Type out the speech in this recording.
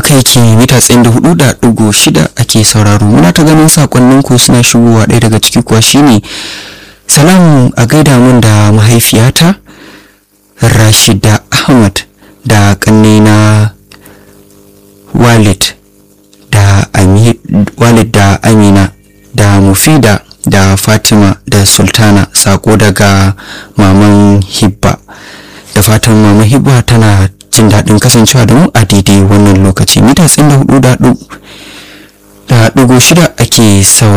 haka yake mita tsayin da hudu da ɗigo shida ake sauraro muna ta ganin sakonnin ku suna shigowa ɗaya daga ciki kuwa shine salam a gaida mun da mahaifiyata rashida ahmad da kanne na walid da walid da amina da mufida da fatima da sultana sako daga maman hibba da fatan maman hibba tana jin daɗin kasancewa da mu a daidai wannan lokaci mita tsin da hudu da ɗigo shida ake sauraro